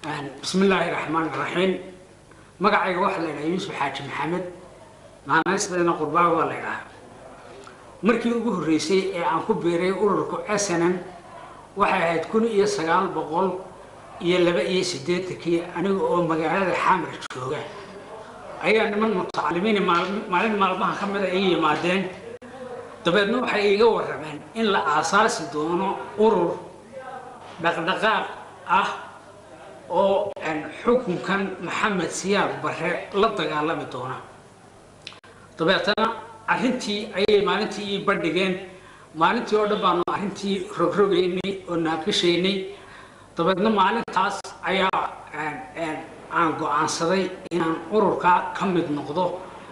bismi illaahi raxmaan raxiim magacayga waxaa la yidhaha yuusuf xaaji maxamed naanaysdeena qurbaawi waa la ydhahaa markii ugu horreysay ee aan ku biiray ururka asanan waxay ahayd kun iyo sagaal boqol iyo laba iyo siddeetankii aniga oo magaalada xamar jooga ayaa niman mutacalimiin maalin maalmaha ka mida iga yimaadeen dabeedna waxay iiga warrameen in la aasaasi doono urur dhaqdhaqaaq ah oo xukunkan maxamed siyaad barre la dagaalami doona dabeetana arrintii ayay maalintii ii bandhigeen maalintii oo dhan baanu arrintii rogrogaynay oo naaqishaynay dabeedna maalintaas ayaa aan go-aansaday inaan ururkaa ka mid noqdo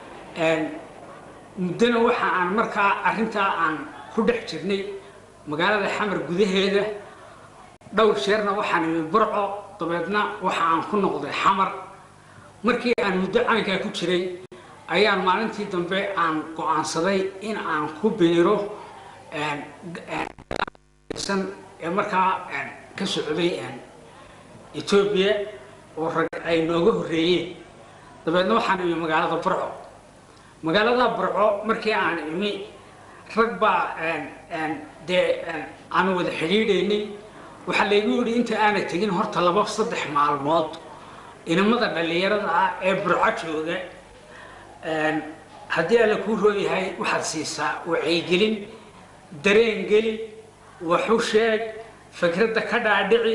muddona waxa aan markaa arrintaa aan ku dhex jirnay magaalada xamar gudaheeda dhowr jeerna waxaan imi burco dabeedna waxa aan ku noqday xamar markii aan muddo caynkaa ku jiray ayaan maalintii dambe aan go-aansaday in aan ku biiro ee markaa ka socday etoobiya oo rag ay nooga horreeyeen dabeedna waxaan imi magaalada burco magaalada burco markii aan imi rag baa dee aan wada xidhiidhaynay waxaa laygu yidhi inta aana tegin horta laba saddex maalmood inamada dhallinyarada ah ee burco jooga haddii alla kuu rooyahay waxaad siisaa wacyigelin dareen geli waxu sheeg fikradda ka dhaadhici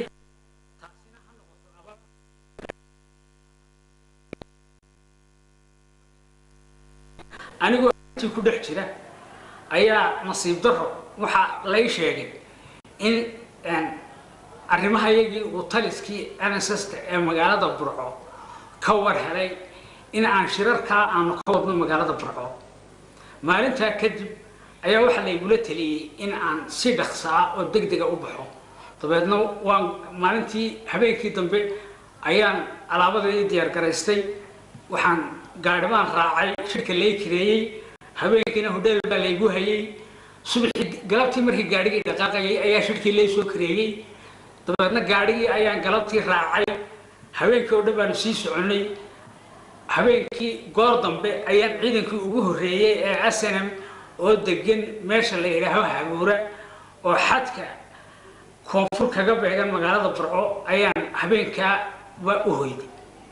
anigoo intii ku dhex jira ayaa nasiib daro waxaa lay sheegay in arrimahayagii uu taliskii nssta ee magaalada burco ka war helay in aan shirarkaa aanu ka wadno magaalada burco maalintaa kadib ayaa waxaa laygula taliyey in aan si dhaqsaa oo deg dega u baxo dabeedna waan maalintii habeenkii dambe ayaan alaabadii diyaargaraystay waxaan gaadhibaan raacay shirka lay kireeyey habeenkiina hodheel baa laygu hayay subaxii galabtii markii gaadhigii dhaqaaqayay ayaa shirkii lay soo kareeyey dabeedna gaadhigii ayaan galabtii raacay habeenkii oo dhan baanu sii soconnay habeenkii goor dambe ayaan ciidankii ugu horreeyey ee asanam oo degan meesha la yidhaaho habuura oo xadka koonfur kaga beegan magaalada burco ayaan habeenkaa waa u hoyday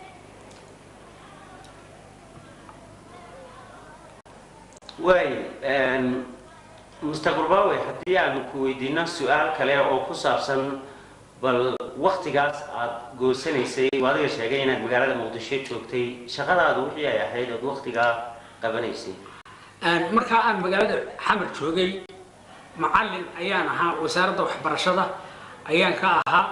waay mustaqbalbaawe haddii aanu ku weydiino su-aal kale oo ku saabsan bal waktigaas aada goosanaysay oo adiga sheegay inaad magaalada muqdisho joogtay shaqadaadu wixii ay ahayd ood waktigaa qabanaysay markaa aan magaalada xamar joogay macallin ayaan ahaa wasaaradda waxbarashada ayaan ka ahaa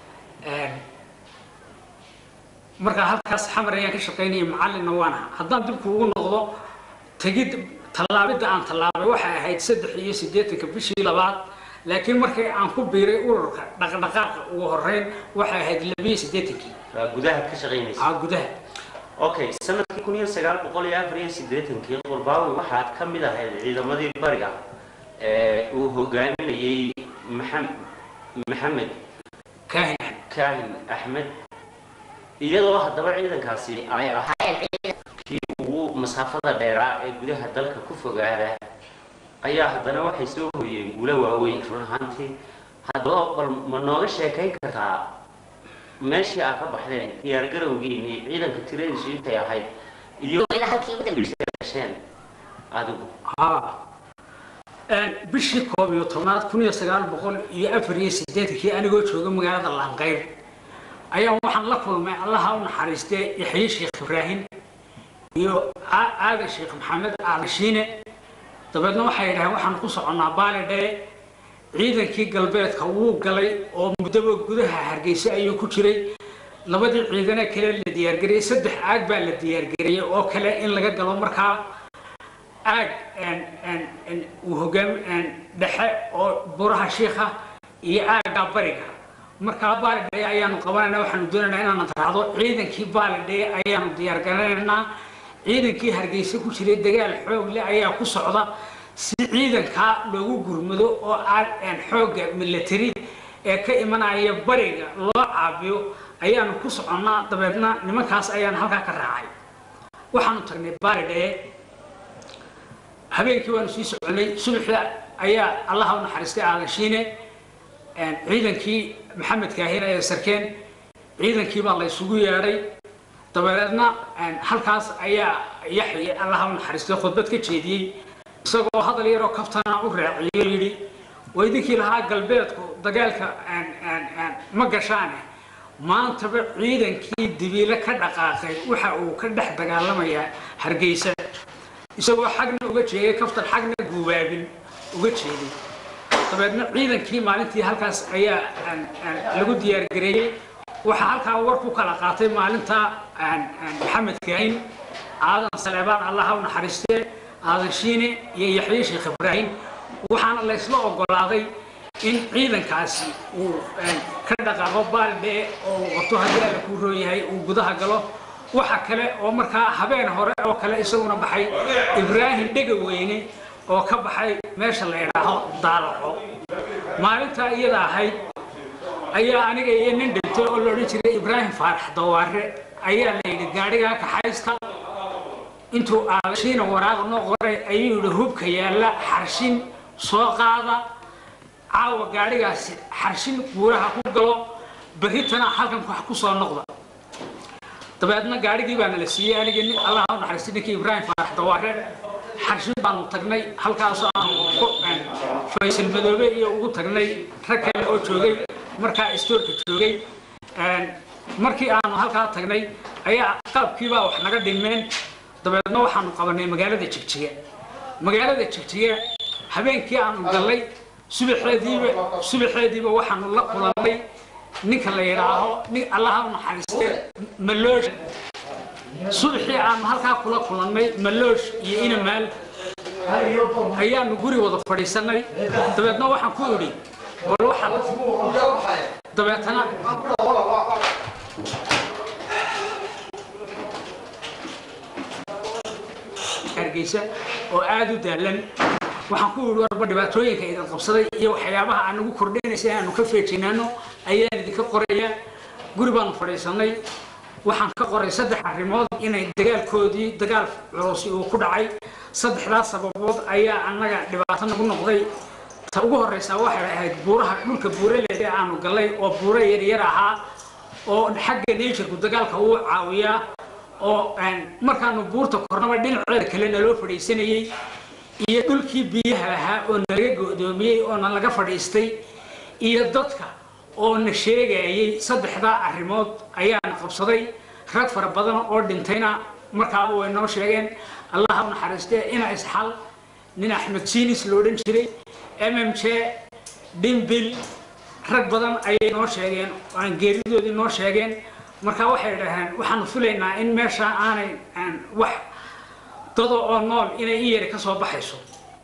markaa halkaas xamar ayaan ka shaqaynaya macallinna waan ahaa haddaan dibku ugu noqdo tegid tallaabidda aan tallaabay waxay ahayd saddex iyo siddeetanka bishii labaad laakiin markii aan ku biiray ururka dhaqdhaqaaqa ugu horeyn waxay ahayd labiyo siddeetankii waa gudaha ka shaqaynaysa aa gudaha okay sanadkii kun iyo sagaal boqol iyo afar iyo siddeetankii qurbaawi waxaad ka mid ahayd ciidamadii bariga ee uu hogaaminayey maxam maxamed kaahin kaahin axmed iyadoo haddaba ciidankaasi ay ahayn kii ugu masaafada dheeraa ee gudaha dalka ku fogaada ayaa haddana waxay soo hoyeen guulo waaweyn run ahaantii haddaba bal ma nooga sheekayn kartaa meeshii aad ka baxdeen diyaargarowgiinii ciidanka tiradiisu intay ahayd iyo ilaa halkii ugu dambeyseen adigu haa bishii koob iyo tobnaad kun iyo sagaal boqol iyo afar iyo siddeetankii anigoo jooga magaalada laanqeyr ayaan waxaan la kulmay allaha u naxariistee yaxye sheekh ibraahim iyo aadan sheekh maxamed aalashiine dabeedna waxay yidhaheen waxaan ku soconnaa baalidhee ciidankii galbeedka wuu galay oo muddaba gudaha hargeysa ayuu ku jiray labadii ciidane kale la diyaargariyey saddex aag baa la diyaargariyey oo kale in laga galo markaa aag uu hogaam dhexe oo buraha shiikha iyo aagga bariga markaa baalidhee ayaanu qabanayna waxaanu doonaynaa inaanu raacdo ciidankii baalidhee ayaanu diyaargaranaynaa ciidankii hargeysa ku jiray dagaal xoog leh ayaa ku socda si ciidankaa loogu gurmado oo aan xoogga military ee ka imanaya bariga loo caabiyo ayaanu ku soconnaa dabeedna nimankaas ayaan halkaa ka raacay waxaanu tagnay baaridhee habeenkii waanu sii soconay subaxda ayaa allaha u naxariistay aalashiine ciidankii maxamed kaahir ee sarkeen ciidankii baa la isugu yeedhay dabeedna halkaas ayaa yaxye allaha u naxariistay khudbad ka jeediyey isagoo hadal yaroo kaftana u raaciyo yidhi waa idinkii lahaa galbeedku dagaalka ma gashaane maantaba ciidankii dibiile ka dhaqaaqay waxa uu ka dhex dagaalamayaa hargeysa isagoo xagna uga jeeday kaftan xagna guubaabin uga jeeday dabeedna ciidankii maalintii halkaas ayaa lagu diyaargareeyey waxaa halkaa war ku kala qaatay maalinta maxamed kaahin aadan saleebaan allaha u naxariistee aadan shiine iyo yaxye sheekh ibraahim waxaana laysla ogolaaday in ciidankaasi uu ka dhaqaaqo baaldhee oo uu qabto haddii alla kuu rooyahay uu gudaha galo waxa kale oo markaa habeen hore oo kale isaguna baxay ibraahim dhegaweyne oo ka baxay meesha la idhaaho daalaco maalintaa iyada ahayd ayaa aniga iyo nin dhintay oo la odhan jiray ibraahim faarax dawaare ayaa la yidhi gaadhigaa kaxaysta intuu aalashiina waraaq noo qoray ayuu yidhi hubka yaalla xarshin soo qaada caawa gaadhigaasi xarshin buuraha ku galo berritana halkan wax ku soo noqda dabeedna gaadhigii baana la siiyey anigii nin allaha u naxariistay ninkii ibraahim faarax dawaare xarshin baanu tagnay halkaasoo aanu faysal madoobe iyo ugu tagnay rag kale oo joogay markaa istoorka joogay markii aanu halkaa tagnay ayaa qaabkiibaa wax naga dhimeen dabeedna waxaanu qabanay magaalada jigjiga magaalada jigjiga habeenkii aanu gallay subaxeediiba subaxeediiba waxaanu la kulannay ninka la yidhaaho nin allaha u naxariistee maloosh subaxii aanu halkaa kula kulannay maloosh iyo inamaal ayaanu guri wada fadhiisanay dabeedna waxaan ku idhi bal waxa dabeetana hargeysa oo aada u daalan waxaan ku yidhi warba dhibaatooyinka idin qabsaday iyo waxyaabaha aan nagu kordhinaysa aanu ka feejinaano ayaan idinka qorayaa guri baanu fadhiisanay waxaan ka qoray saddex arrimood inay dagaalkoodii dagaal culusi uu ku dhacay saddexdaas sababood ayaa annaga dhibaato nagu noqday ta ugu horreysaa waxay ahayd buuraha dhulka buuraleeda aanu gallay oo buuro yaryar ahaa oo xagga nature-ku dagaalka uu caawiyaa oo markaanu buurta kornaba dhinaceeda kale naloo fadhiisanayey iyo dhulkii biyaha ahaa oo nalaga go'doomiyey oo na laga fadhiistay iyo dadka oo na sheegayay saddexdaa arrimood ayaana qabsaday rag fara badan oo dhintayna markaaba way noo sheegeen allaha u naxariistee ina isxal nin axmed siinis lo odhan jiray m m j dhimbil rag badan ayay noo sheegeen aan geeridoodii noo sheegeen marka waxay dhaheen waxaanu filaynaa in meesha aanay wax dado oo nool inay in yari ka soo baxayso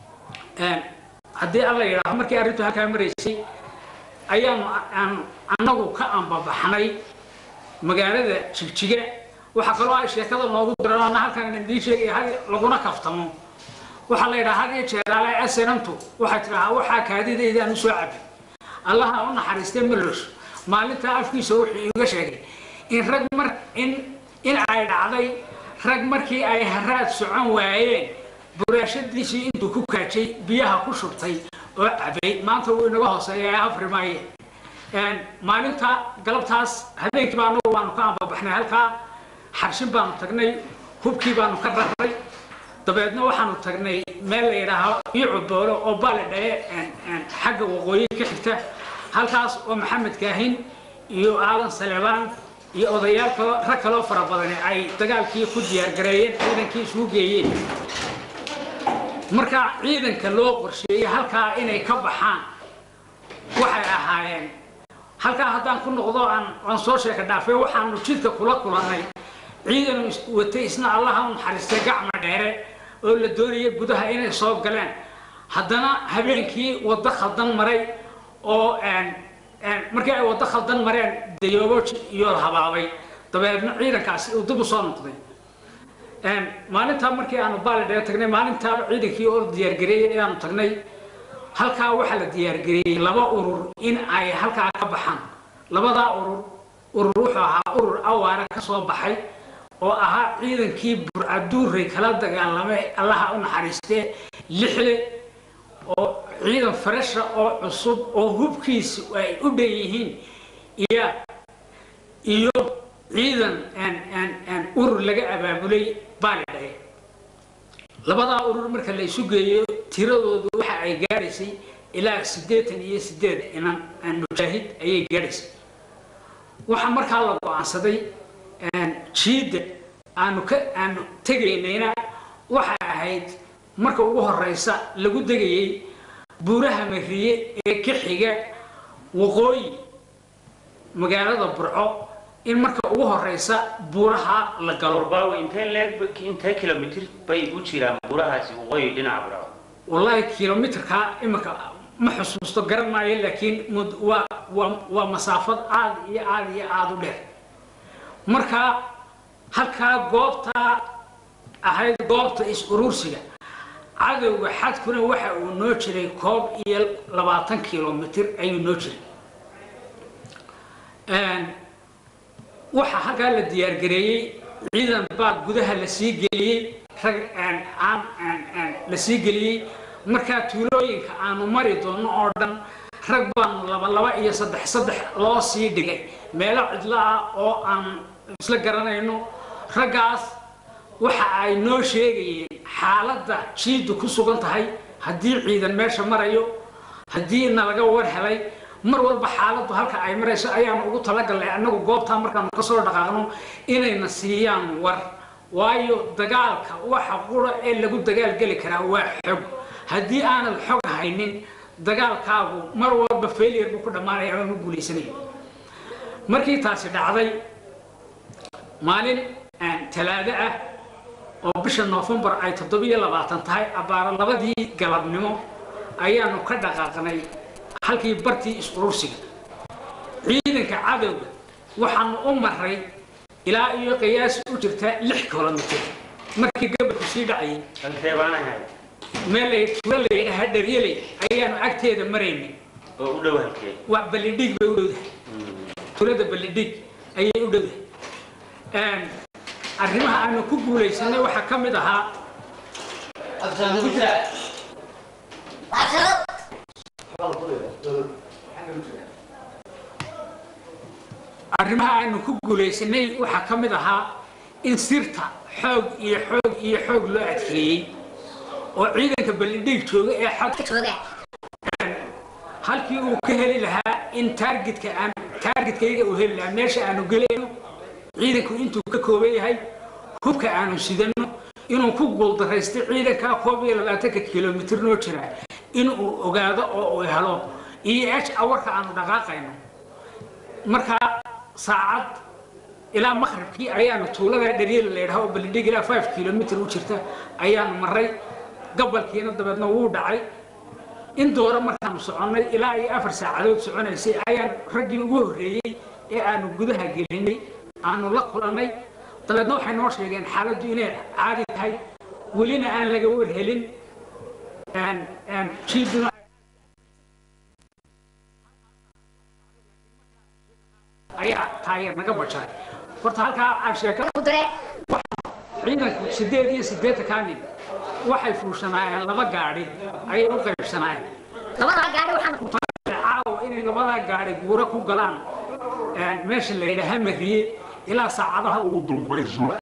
haddii alla yidhaaho markii arrintu halkaa maraysay ayaanu annagu ka ambabaxnay magaalada jigjiga waxaa kaloo ay sheekada noogu diran ana halkan idiin sheegaya hal laguna kaftamo waxaa la yidhaha had iyo jeeraale asanamtu waxay tidhahaa waxaa kaadidaydaan usoo cabi allaha u naxariistay malosh maalintaa afkiisa wuxuu iiga sheegay in rag mar in in ay dhacday rag markii ay haraad socon waayeen buraashadiisii intuu ku kaajay biyaha ku shubtay oo cabay maanta wuu inaga hooseeya afri maaye maalinta galabtaas habeenkii baa anagu baanu ka ambabaxnay halkaa xarshin baanu tagnay hubkii baanu ka rarray dabeedna waxaanu tagnay meel la yidhaaho iicu boolo oo baale dhae xagga waqooyi ka xigta halkaas oo maxamed kaahin iyo aadan saleebaan iyo odayaal kaloo rag kaloo fara badani ay dagaalkii ku diyaargareeyeen ciidankii isugu geeyeen marka ciidanka loo qorsheeyey halkaa inay ka baxaan waxay ahaayeen halkaa haddaan ku noqdo aan aan soo sheeka dhaafay waxaanu jidka kula kulannay ciidan watay isna allaha u naxariistay gacma dheere oo la doonaya gudaha inay soo galeen haddana habeenkii waddo khaldan maray oo markii ay waddo khaldan mareen dayoobo iyo habaabay dabeedna ciidankaasi uu dib u soo noqday maalintaa markii aanu baalidhee tagnay maalintaaba ciidankii oo diyaargareeyey ayaanu tagnay halkaa waxaa la diyaargareeyey laba urur in ay halkaa ka baxaan labadaa urur urur wuxuu ahaa urur awaara ka soo baxay oo ahaa ciidankii burcaduuray kala dagaalamay allaha u naxariistee lixle oo ciidan faresha oo cusub oo hubkiisa ay u dhan yihiin iyo iyo ciidan urur laga abaabulay baalidhaye labadaa urur marka la isu geeyo tiradoodu waxa ay gaadhaysay ilaa siddeetan iyo siddeed inan mujaahid ayay gaadhaysay waxaa markaa la go-aansaday jiidda aanu ka aanu tegaynayna waxay ahayd marka ugu horeysa lagu degayay buuraha mariye ee ka xiga waqooyi magaalada burco in marka ugu horeysa buuraha la galo qurbaawi intee leeg intee kilomitir bay u jiraan buurahaasi waqooyi dhinaca burco wallaahi kilomitrka iminka ma xusuusto garan maayo laakiin mud- waa waa waa masaafad aad iyo aad iyo aada u dheer marka halkaa goobtaa ahayd goobta is-urursiga cadowga xadkuna waxa uu noo jiray koob iyo labaatan kilomitir ayuu noo jiray waxaa halkaa la diyaargareeyey ciidan baa gudaha la sii geliyey rag aan la sii geliyey markaa tuulooyinka aanu mari doono oo dhan rag baanu laba laba iyo saddex saddex loo sii dhigay meelo cidlo ah oo aan isla garanayno raggaas waxa ay noo sheegayeen xaaladda jiiddu ku sugan tahay haddii ciidan meesha marayo haddii nalaga war helay mar walba xaaladdu halka ay marayso ayaanu ugu talagalnay annagu goobtaa markaanu kasoo dhaqaaqno inayna siiyaan war waayo dagaalka waxa qura ee lagu dagaalgeli karaa waa xog haddii aanad xog haynin dagaalkaagu mar walba failure buu ku dhammaanaya ama ma guulaysanayo markii taasi dhacday maalin talaado ah oo bisha noofembar ay toddobiyo labaatan tahay abbaaro labadii galabnimo ayaanu ka dhaqaaqnay halkii bartii is-urursiga ciidanka cadowga waxaanu u maray ilaa iyo qiyaas u jirta lix kilomitir markii gabalku sii dhacayay halkee baan ahay meel lay tuulo layidhaha dharyaley ayaanu agteeda maraynay oo u dhow halkee waa ballidhig bay u dhowdahay tuulada ballidhig ayay u dhowdahay arrimaha aanu ku guulaysanay waxaa ka mid ahaa arrimaha aanu ku guulaysanay waxaa ka mid ahaa in sirta xoog iyo xoog iyo xoog loo adkeeyey oo ciidanka ballidhig jooga ee xadka halkii uu ka heli lahaa in taargetka aan taargetkayga uu heli lahaa meesha aanu gelayno ciidanku intuu ka kooban yahay hubka aanu sidano inuu ku guuldaraystay ciidankaa koob iyo labaatanka kilomitir noo jira inuu ogaado oo uu helo iyo h awarka aanu dhaqaaqayno markaa saacad ilaa maqribkii ayaanu tuulada dharyela la yidhaha oo balidhig ilaa five kilomitr u jirta ayaanu maray gabalkiina dabeedna wuu dhacay in doora markaanu soconnay ilaa iyo afar saacadood soconaysay ayaan raggii ugu horreeyey ee aanu gudaha gelinay aanu la kulannay dabeedna waxay noo sheegeen xaaladdu inay caadi tahay welina aan laga warhelin jiiduna ayaa taageer naga bajaray horta halkaa aan sheeka ciidanku sideed iyo siddeetankaa nin waxay fuushanaayeen laba gaadhi ayay u qaybsanaayeen labadaa gaari waxaan caawa inay labadaa gaadhi guuro ku galaan meesha la yidhaaha mariye ilaa saacadaha ugu dambayso